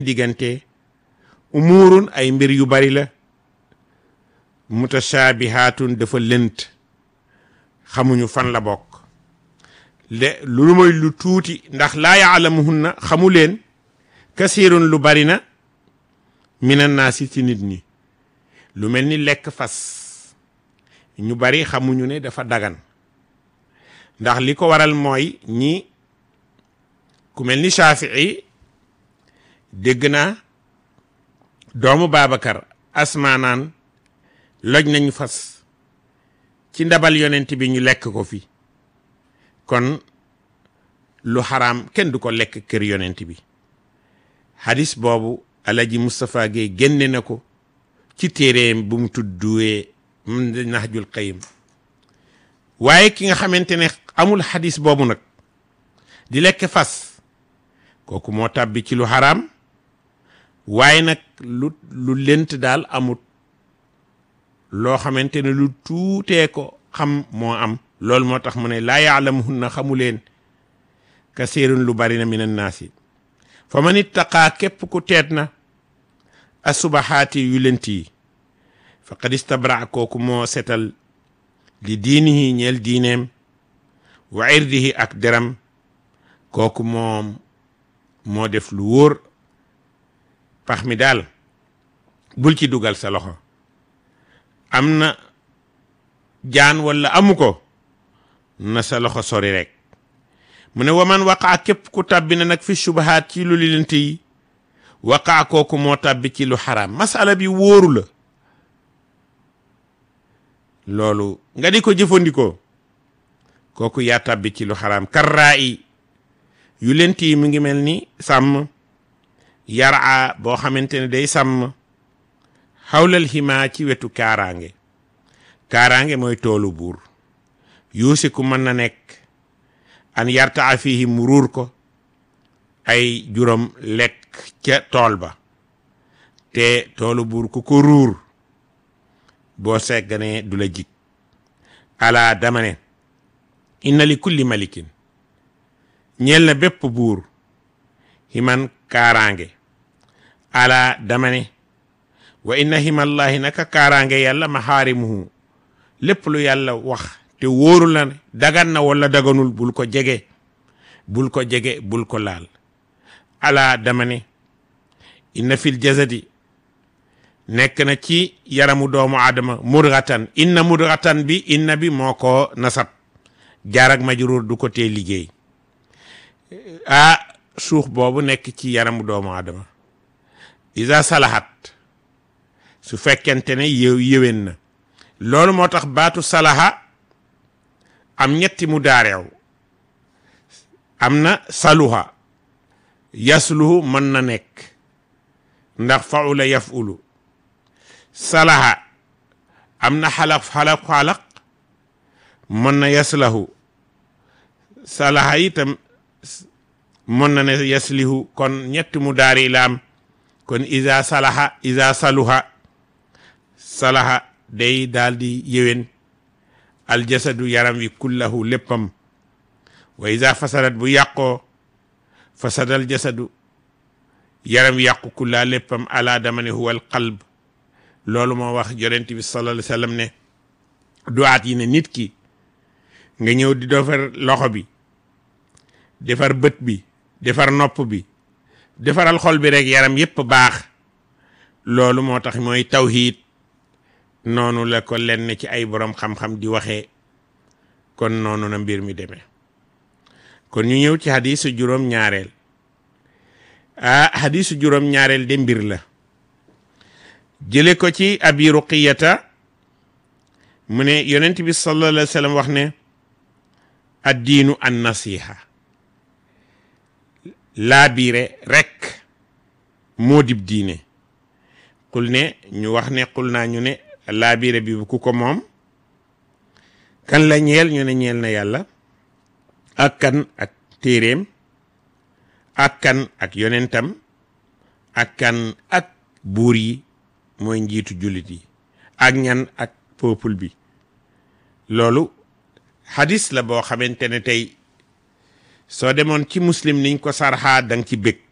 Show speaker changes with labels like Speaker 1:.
Speaker 1: diggante umuurun ay mbir yu bari la mutashaabihaatun dafa lënt xamuñu fan la bokk le lu mooy lu tuuti ndax laa yaalamuhunna xamu leen kasiirun lu bari na minan naasi ci nit ñi lu mel ni lekk fas ñu bari xamuñu ne dafa dagan ndax li ko waral mooy ñi ku mel ni Shafii dégg naa doomu Babacar asmaanaan loj nañu fas ci ndabal yonent bi ñu lekk ko fi kon lu xaraam kenn du ko lekk kër yonent bi hadis boobu alaji Moustapha Gueye génne na ko ci téeréem bu mu tudduwee Nahjul Qayyim waaye ki nga xamante ne amul hadis boobu nag di lekk fas kooku moo tàbbi ci lu xaraam waaye nag lu lu lent daal amut loo xamante ne lu tuutee ko xam moo am loolu moo tax mu ne laa yaalamuhunna xamu leen kasiirun lu bari na min annaasi fa man ittaqaa képp ku teet na asubahaati yu lent yi faqad istabra kooku moo setal li diinihi ñeel diineem wa irdihi ak deram kooku moom moo def lu wóor pax mi daal bul ci dugal sa loxo am na jaan walla amu ko na sa loxo sori rek mu ne waman waqaa képp ku tàbbi na nag fi subahaat ci lu lilante yi waqaa kooku moo tàbbi ci lu xaraam masala bi wóoru la loolu nga di ko jëfandikoo kooku yaa tàbbi ci lu xaraam karraa yi yu lent yi mu ngi mel ni sàmm yaraa boo xamante ne day sàmm xawlal ximaa ci wetu kaaraange kaaraange mooy toolu buur yuusiku mën na nekk an yartaa fihi mu ruur ko ay juróom lekk ca tool ba te toolu buur ku ko ruur boo segganee du la jig ala dama ne inna li kulli malikin ñeel na bépp buur himan kaaraange ala dama ne wa inna himallahi naka kaaraange yàlla maxaarimuhu lépp lu yàlla wax te wóoru la ne dagan na wala daganul bul ko jege bul ko jege bul ko laal ala dama ne inna fil jasadi nekk na ci yaramu doomu aadama mudghatan inna mudghatan bi inna bi moo ko nasab jaar ak majruur du ko tee liggéey ah suux boobu nekk ci yaramu doomu aadama isa salahat su fekkente ne yëw yëwén na loolu moo tax baatu salaha am ñetti mu daareew am na saluha yasluhu mën na nekk ndax faula yafulu salaha am na xalaq xalaq xalaq mën na yaslahu salaha itam mën na ne yaslihu kon ñetti mu daari laam kon isa salaha isa saluha salaha day daal di yéwén aljasadu yaram wi kullahu léppam wa isa fasadat bu yàqoo fasadal jasadu yaram wi yàqu kullaa léppam ala dama ne huwa alqalb loolu moo wax yonent bi sallallahu alayhi wa sallam ne duwaat yi ne nit ki nga ñëw di defar loxo bi defar bët bi defar nopp bi defaral xol bi rek yaram yépp baax loolu moo tax mooy tawhiid noonu la ko lenn ci ay borom xam-xam di waxee kon noonu na mbir mi demee kon ñu ñëw ci hadisu juróom ñaareel ah hadisu juróom ñaareel de mbir la jële ko ci abi ruqiyata mu ne yonent bi sallallahu alayhi wa sallam wax ne addiinu an nasiha laabiire rek moo dib diine xul ne ñu wax ne xul naa ñu ne laabiire bi ku ko moom kan la ñeel ñu ne ñeel na yàlla ak kan ak téeréem ak kan ak yonentam ak kan ak buur yi mooy njiitu jullit yi ak ñan ak peuple bi loolu hadis la boo xamante ne tey soo demoon ci muslim niñ ko sarxaa danga ci bëgg